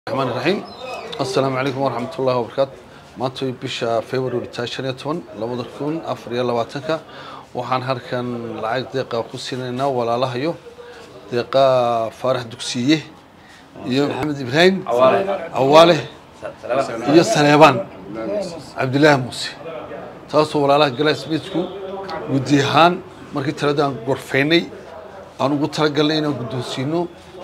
raxmaan raxiim assalaamu calaykum waraxmat ullahi wabarakaatu maanta way bisha february taa shan iyo toban labada kun afar iyo labaatanka waxaan halkan lacag deeqa ku siinaynaa walaalahayo deeqa faarax dugsiye iyo maxamed ibraahim awaale iyo saleebaan cabdilaahi muuse taasoo walaalaha galaasmiidku guddi ahaan markii talada aan gorfeynay aan ugu talagalnay inaan guddoonsiino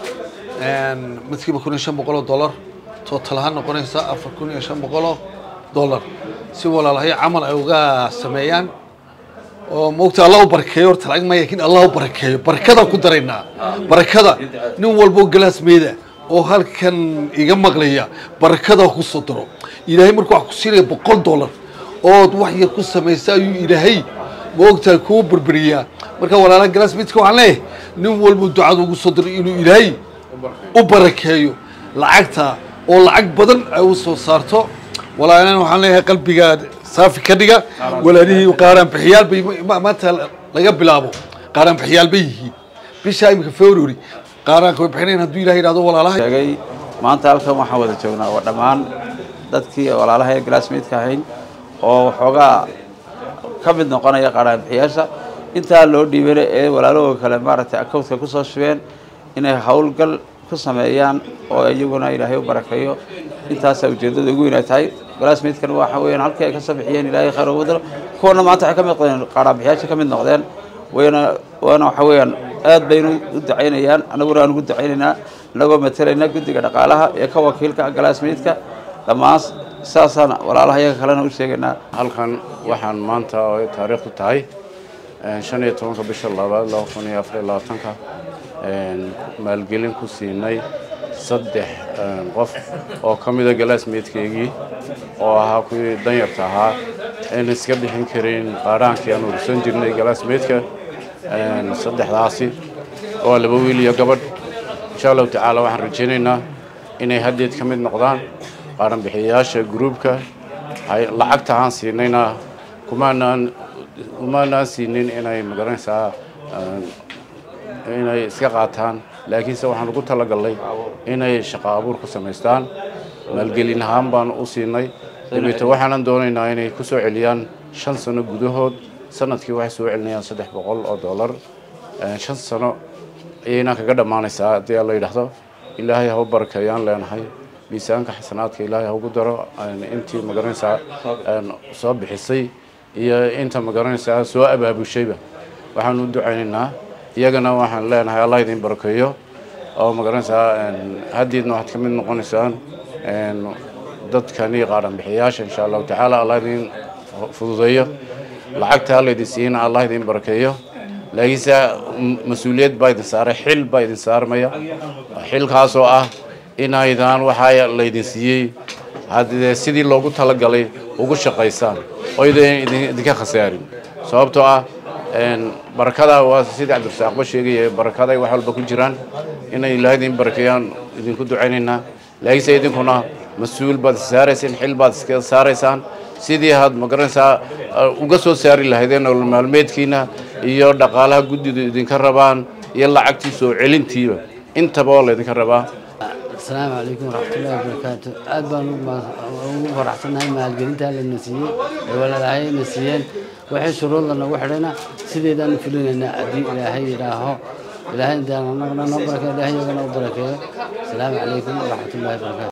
midkiiba kun iyo shan boqol oo dollar total ahaan noqonaysa afar kun iyo shan boqol oo dollar si walaalahay camal ay uga sameeyaan oo maogta allah u barakeeyo horta lacag maya lakin allah u barakeeyo barakadaan ku daraynaa barakada nin walbo galaas meeda oo halkan iga maqlaya barakada ku soo daro ilaahay markuu wax ku siinaya boqol dollar ood wax yar ku samaysa ayuu ilaahay maogtahay kuu berberiyaa marka walaalaha galaas meedka waxaan leeyahay nin walbo ducada ugu soo daro inuu ilaahay u barakeeyo lacagta oo lacag badan ay u soo saarto walaalana waxaan leeyahay qalbiga saafi ka dhiga walaalihii qaaraan bixiyaal bay maanta laga bilaabo qaaraan bixiyaal bay yihiin bisha imika february qaaraanka way bixinayn hadduu ilahay yidhahdo walaalaha sheegay maanta halkan waxaan wada joognaa waa dhammaan dadkii walaalaha ee glassmeedka ahayn oo waxoogaa ka mid noqonaya qaaraan bixiyaasha intaa loo dhiibana ee walaalahooda kale maaragtay accountka kusoo shubeen inay howlgal ku sameeyaan oo iyaguna ilaahay u barakeeyo intaasaa ujeeddada ugu weyn ay tahay glassmeedkan waxa weeyaan halkii ay ka soo bixiyeen ilaahay khayr ugu daro kuwana maanta waxay ka mid noqdeen qaaraanbixiyaasha ka mid noqdeen wayna waana waxa weeyaan aad baynu u ducaynayaan annaguna aan ugu ducaynaynaa annagoo matalayna guddiga dhaqaalaha ee ka wakiilka glassmeedka dhammaan saasaan walaalaha iyaga kalena u sheegaynaa halkan waxaan maanta oo ay taariikhdu tahay shan iyo tobanka bisha labaad laba kun iyo afar iyo labaatanka maalgelin ku siinay saddex qof oo ka mida galaasmeedkeygii oo ahaa kuwii danyarta ahaa ayna iska bixin karin qaaraankii aan ursan jirnay galaasmeedka saddexdaasi oo laba wiil iyo gabadh insha allahu tacaala waxaan rajaynaynaa inay haddeed ka mid noqdaan qaaran bixiyayaasha gruubka lacagta aan siinayna kumaanaan kumaanaan siinin inay magaranaysaa inay iska qaataan laakiinse waxaan ugu talagalnay inay shaqo abuur ku samaystaan maalgelin ahaan baan u siinay dabeeto waxaanan doonaynaa inay ku soo celiyaan shan sano gudahood sanadkii waxay soo celinayaan saddex boqol oo dollar shan sano ayayna kaga dhammaanaysaa haddii la yidhaahdo ilaahay ha u barakeeyaan leenahay miisaanka xasanaadka ilaahay ha ugu daro intii magaranaysaa soo bixisay iyo inta magaranaysaa soo abaabushayba waxaan u ducaynaynaa iyagana waxaan leenahay allah idin barakeeyo oo magaranaysaa haddiidna waxaad ka mid noqonaysaan dadkani qaaran bixiyaasha insha allahu tacaala allah idin fududeeyo lacagta alla idin siiyana allah idin barakeeyo laakiinse mas-uuliyad baa idin saaray xil baa idin saarmaya xilkaasoo ah inaydaan waxaa laydin siiyey haddee sidii loogu talagalay ugu shaqaysaan oo idinka khasaarin sababtoo ah barakada waa sidii cabdirasaaqba sheegaya barakada ay wax walba ku jiraan inay ilaahay idin barakeeyaan idinku ducaynaynaa laakiinse idinkuna mas-uul baad saaraysaan xil baad iska saaraysaan sidii aad magaranaysaa uga soo saari lahaydeen nolol maalmeedkiina iyo dhaqaalaha guddidu idinka rabaan iyo lacagtii soo celintiiba intaba oo laydinka rabaa asalaamu calaykum waraxmatullahi wabarakaatu aad baan ugu faraxsannahay maalgelintaa lana siiyey ee walaalahayna siiyeen waxay shuruudda nagu xidhayna sideedaan u fulinaynaa haddii ilaahay yidhaaho ilaahay intaan anagana noo barakeeyo ilaahay iyagana u barakeeyo asalaamu calaykum waraxmatullahi wabarakaatu